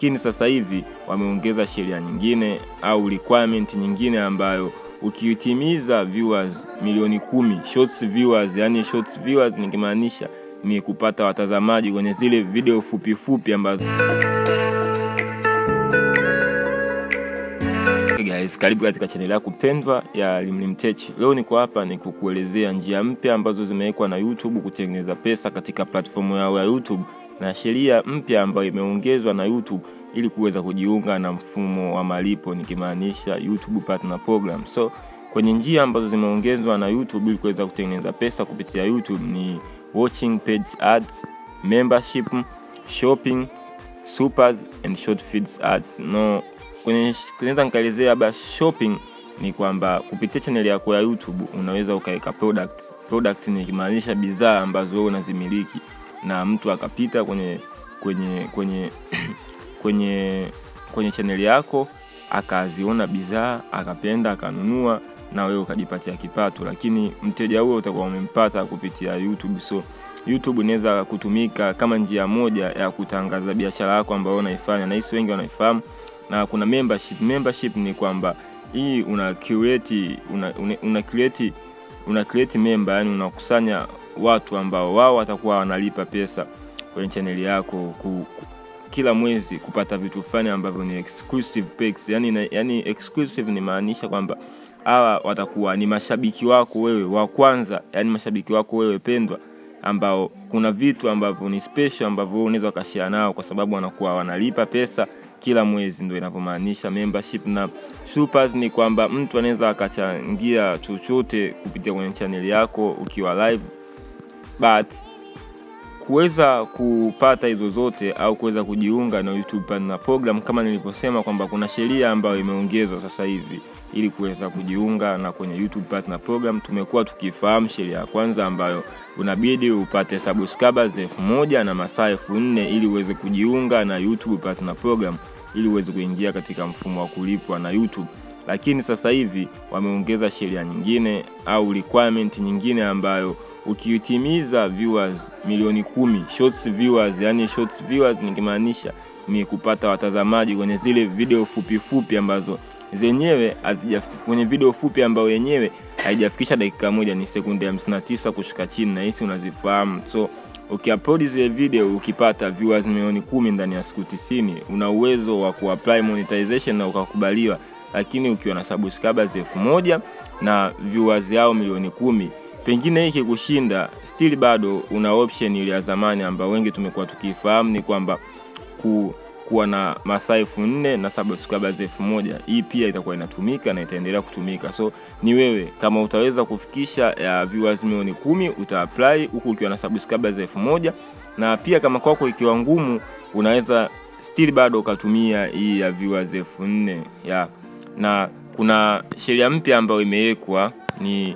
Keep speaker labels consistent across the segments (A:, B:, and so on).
A: lakini sasa hivi wameongeza sheria nyingine au requirement nyingine ambayo ukiitimiza viewers milioni kumi shorts viewers, yani shorts viewers nikimaanisha ni kupata watazamaji kwenye zile video fupi fupi ambazo Hey guys, karibu katika chaneli yako pendwa ya Limlim Tech. Leo niko hapa ni kukuelezea njia mpya ambazo zimewekwa na YouTube kutengeneza pesa katika platform yao ya YouTube na sheria mpya ambayo imeongezwa na YouTube ili kuweza kujiunga na mfumo wa malipo nikimaanisha YouTube Partner Program. So kwenye njia ambazo zimeongezwa na YouTube ili kuweza kutengeneza pesa kupitia YouTube ni watching page ads, membership, shopping, supers and short feeds ads. No, kwenye kunaweza nikaelezea labda shopping ni kwamba kupitia channel yako ya YouTube unaweza ukaweka product. Product ni kimaanisha bidhaa ambazo wewe unazimiliki na mtu akapita kwenye kwenye kwenye kwenye kwenye channel yako akaziona bidhaa akapenda akanunua na wewe ukajipatia kipato, lakini mteja huo utakuwa umempata kupitia YouTube. So YouTube inaweza kutumika kama njia moja ya kutangaza biashara yako ambayo unaifanya, na hisi wengi wanaifahamu. Na kuna membership. Membership ni kwamba hii una create una, una, una create una create member, yani unakusanya watu ambao wao watakuwa wanalipa pesa kwenye chaneli yako ku, ku, kila mwezi kupata vitu fulani ambavyo ni exclusive perks. Yani, na, yani exclusive ni maanisha kwamba hawa watakuwa ni mashabiki wako wewe wa kwanza, yani mashabiki wako wewe pendwa, ambao kuna vitu ambavyo ni special ambavyo wewe unaweza ukashare nao, kwa sababu wanakuwa wanalipa pesa kila mwezi, ndio inavyomaanisha membership. Na supers ni kwamba mtu anaweza akachangia chochote kupitia kwenye chaneli yako ukiwa live, but kuweza kupata hizo zote au kuweza kujiunga na YouTube Partner Program, kama nilivyosema kwamba kuna sheria ambayo imeongezwa sasa hivi ili kuweza kujiunga na kwenye YouTube Partner Program. Tumekuwa tukifahamu sheria ya kwanza ambayo unabidi upate subscribers elfu moja na masaa elfu nne ili uweze kujiunga na YouTube Partner Program ili uweze kuingia katika mfumo wa kulipwa na YouTube. Lakini sasa hivi wameongeza sheria nyingine au requirement nyingine ambayo ukiitimiza viewers milioni kumi shorts viewers, yani shorts viewers nikimaanisha ni kupata watazamaji kwenye zile video fupi fupi ambazo zenyewe kwenye video fupi ambayo yenyewe haijafikisha dakika moja, ni sekunde hamsini na tisa kushuka chini, na hisi unazifahamu. So ukiupload zile video ukipata viewers milioni kumi ndani ya siku tisini una uwezo wa kuapply monetization na ukakubaliwa. Lakini ukiwa na subscribers elfu moja na viewers yao milioni kumi pengine hiki kushinda still bado una option ile ya zamani ambayo wengi tumekuwa tukifahamu ni kwamba ku, kuwa na masaa elfu nne na subscribers elfu moja hii pia itakuwa inatumika na itaendelea kutumika. So ni wewe kama utaweza kufikisha ya viewers milioni kumi uta apply huku ukiwa na subscribers elfu moja na pia kama kwako ikiwa ngumu unaweza still bado ukatumia hii ya viewers elfu nne ya na kuna sheria mpya ambayo imewekwa ni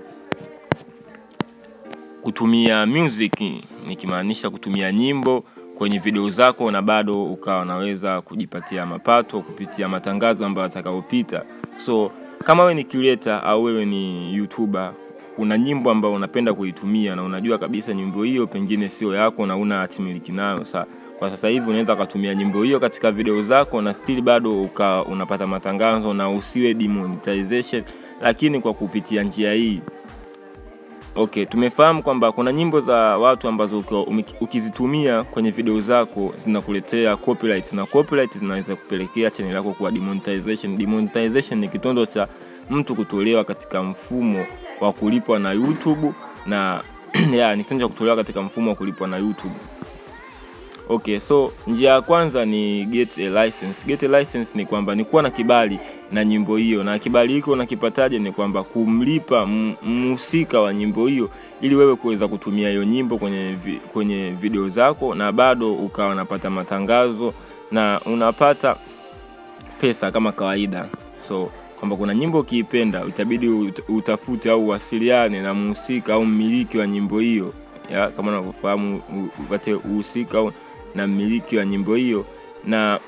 A: kutumia music nikimaanisha kutumia nyimbo kwenye video zako na bado ukawa unaweza kujipatia mapato kupitia matangazo ambayo atakayopita. So kama wewe ni creator au wewe ni YouTuber, kuna nyimbo ambayo unapenda kuitumia na unajua kabisa nyimbo hiyo pengine sio yako na una hatimiliki nayo. Sa kwa sasa hivi unaweza ukatumia nyimbo hiyo katika video zako na still bado uka unapata matangazo na usiwe demonetization, lakini kwa kupitia njia hii Okay, tumefahamu kwamba kuna nyimbo za watu ambazo ukizitumia kwenye video zako zinakuletea copyright na copyright zinaweza kupelekea channel yako kuwa demonetization. Demonetization ni kitendo cha mtu kutolewa katika mfumo wa kulipwa na YouTube na ya, ni kitendo cha kutolewa katika mfumo wa kulipwa na YouTube. Okay, so njia ya kwanza ni get a license. Get a license ni kwamba ni kuwa na kibali na nyimbo hiyo, na kibali hiko unakipataje? Ni kwamba kumlipa mhusika wa nyimbo hiyo ili wewe kuweza kutumia hiyo nyimbo kwenye, vi, kwenye video zako na bado ukawa unapata matangazo na unapata pesa kama kawaida. So kwamba kuna nyimbo ukiipenda itabidi utafute au uwasiliane na mhusika au mmiliki wa nyimbo hiyo ya, kama unavyofahamu upate uhusika au na mmiliki wa nyimbo hiyo na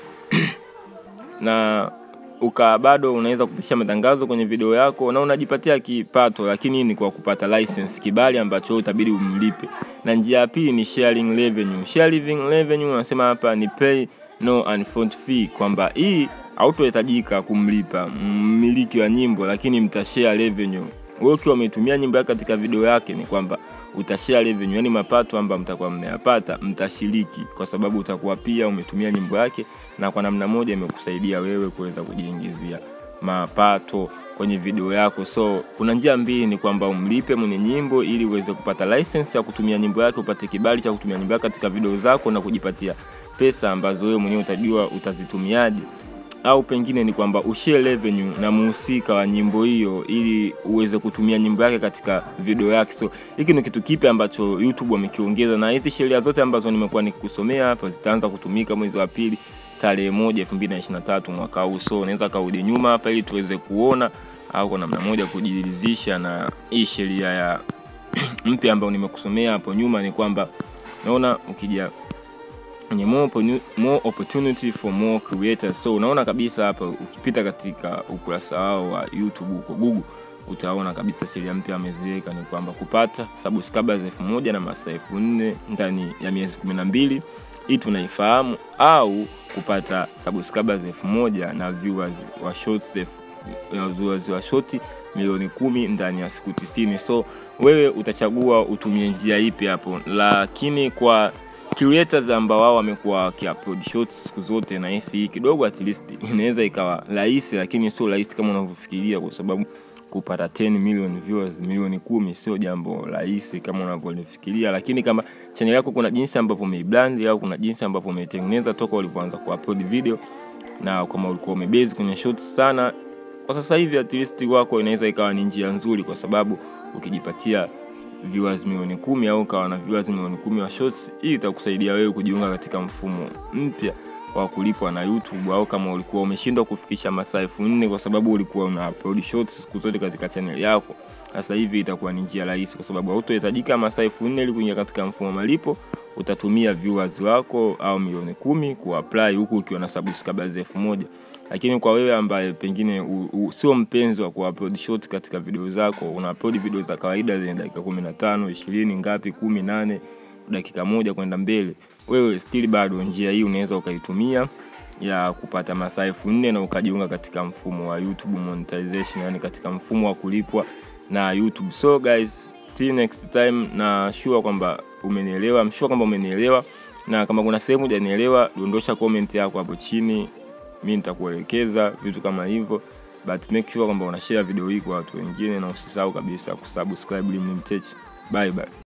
A: na uka bado unaweza kupisha matangazo kwenye video yako na unajipatia kipato, lakini ni kwa kupata license, kibali ambacho utabidi umlipe. Na njia ya pili ni sharing revenue. Sharing revenue unasema hapa ni pay no upfront fee, kwamba hii hautohitajika kumlipa mmiliki wa nyimbo, lakini mtashare revenue. Wewe ukiwa umetumia nyimbo yake katika video yake, ni kwamba utashare revenue, yani mapato ambayo mtakuwa mmeyapata mtashiriki, kwa sababu utakuwa pia umetumia nyimbo yake, na kwa namna moja imekusaidia wewe kuweza kujiingizia mapato kwenye video yako. So kuna njia mbili, ni kwamba umlipe mwenye nyimbo ili uweze kupata license ya kutumia nyimbo yake, upate kibali cha kutumia nyimbo yake katika video zako na kujipatia pesa ambazo wewe mwenyewe utajua utazitumiaje, au pengine ni kwamba ushare revenue na muhusika wa nyimbo hiyo ili uweze kutumia nyimbo yake katika video yake. So hiki ni kitu kipi ambacho YouTube wamekiongeza, na hizi sheria zote ambazo nimekuwa nikikusomea hapa zitaanza kutumika mwezi wa pili tarehe moja elfu mbili na ishirini na tatu mwaka huu. So unaweza karudi nyuma hapa ili tuweze kuona au kwa namna moja kujiridhisha na hii sheria ya mpya ambayo nimekusomea hapo nyuma. Ni kwamba naona ukija kwenye more, more opportunity for more creators. So unaona kabisa hapa ukipita katika ukurasa wao wa YouTube huko Google utaona kabisa sheria mpya ameziweka ni kwamba kupata subscribers elfu moja na masaa elfu nne ndani ya miezi kumi na mbili hii tunaifahamu, au kupata subscribers elfu moja na viewers wa shorts viewers wa shoti milioni kumi ndani ya siku tisini. So wewe utachagua utumie njia ipi hapo, lakini kwa creators ambao wao wamekuwa wakiupload shorts siku zote, na hisi hii kidogo at least inaweza ikawa rahisi, lakini sio rahisi kama unavyofikiria, kwa sababu kupata 10 million viewers milioni kumi sio jambo rahisi kama unavyolifikiria. Lakini kama channel yako kuna jinsi ambavyo umeibrand au kuna jinsi ambavyo umeitengeneza toka ulipoanza kuupload video, na kama ulikuwa umebase kwenye shorts sana, kwa sasa hivi at least wako inaweza ikawa ni njia nzuri, kwa sababu ukijipatia viewers milioni kumi au ukawa na viewers milioni kumi wa shorts, hii itakusaidia wewe kujiunga katika mfumo mpya wa kulipwa na YouTube, au kama ulikuwa umeshindwa kufikisha masaa elfu nne kwa sababu ulikuwa una upload shorts siku zote katika channel yako, sasa hivi itakuwa ni njia rahisi, kwa sababu hautohitajika masaa elfu nne ili kuingia katika mfumo wa malipo. Utatumia viewers wako au milioni kumi kuapply huku ukiwa na subscribers elfu moja lakini kwa wewe ambaye pengine sio mpenzi wa kuupload short katika video zako, una upload video za kawaida zenye dakika kumi na tano ishirini ngapi kumi nane dakika moja kwenda mbele, wewe still bado njia hii unaweza ukaitumia ya kupata masaa elfu nne na ukajiunga katika mfumo wa YouTube monetization, yani katika mfumo wa kulipwa na YouTube. So guys, till next time, na sure kwamba umenielewa, I'm sure kwamba umenielewa, na kama kuna sehemu hujanielewa, dondosha comment yako hapo chini mi nitakuelekeza vitu kama hivyo, but make sure kwamba unashare video hii kwa watu wengine, na usisahau kabisa kusubscribe Limni Mtechi. Bye bye.